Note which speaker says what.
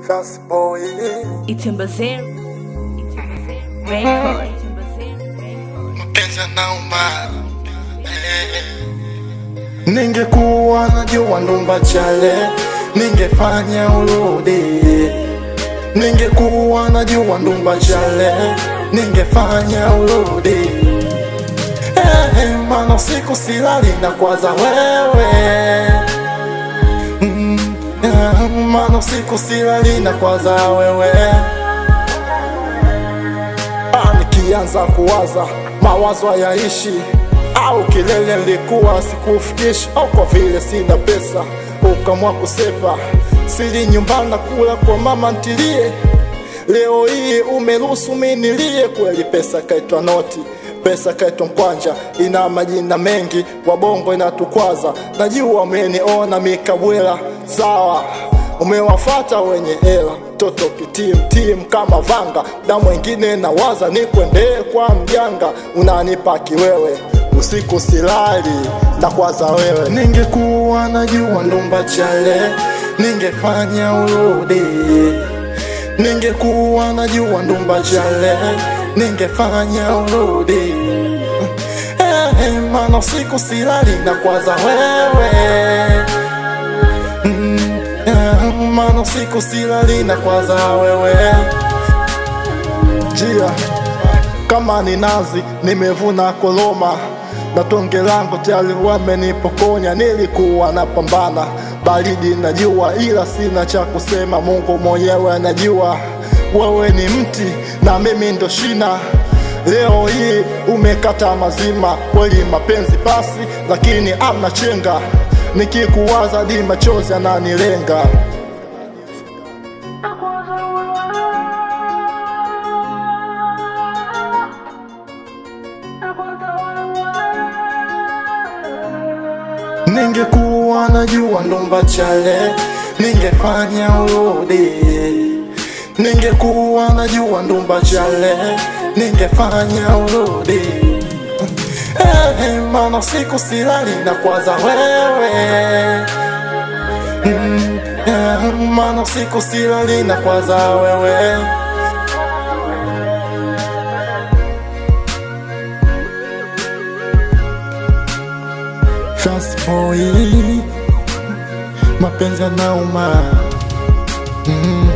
Speaker 1: Fast boy.
Speaker 2: Itembazee Record.
Speaker 1: Mapenzi yanauma. Eh. Ningekuwa najua ndumba chale, ningefanya urudi. Ningekuwa najua ndumba chale, ningefanya urudi. Eh, maana siku silali na kwaza wewe mm, eh, maana siku silali na kwaza wewe Ah, nikianza kuwaza mawazo hayaishi au kilele nilikuwa sikufikishi au kwa vile sina pesa ukamwa kusepa sili nyumbani na kula kwa mama ntilie leo hii umeruhusu minilie kweli pesa kaitwa noti pesa kaitwa mkwanja ina majina mengi wabongo inatukwaza najua umeniona mikabwela sawa umewafata wenye hela toto kitimtim kama vanga na mwengine nawaza nikwendee kwa mjanga unanipa kiwewe usiku silali na kwaza wewe ningekuwa najua ndumba chale ningefanya urudi ningekuwa najua ndumba chale ningefanya urudi eh, maana siku silali na kwaza wewe mm, eh, maana siku silali na kwaza wewe jia kama ni nazi nimevuna koloma na tonge langu tayari wamenipokonya nilikuwa napambana baridi najua ila sina cha kusema mungu mwenyewe anajua wewe ni mti na mimi ndo shina leo hii umekata mazima kweli mapenzi pasi lakini amna chenga nikikuwaza di machozi ananilenga Ningekuwa najua ndumba chale, ningefanya urudi. Ningekuwa najua ndumba chale, ningefanya urudi. Eh, maana siku silali na kwaza wewe mm, eh, maana siku silali na kwaza wewe Fast boy, mapenzi yanauma mm.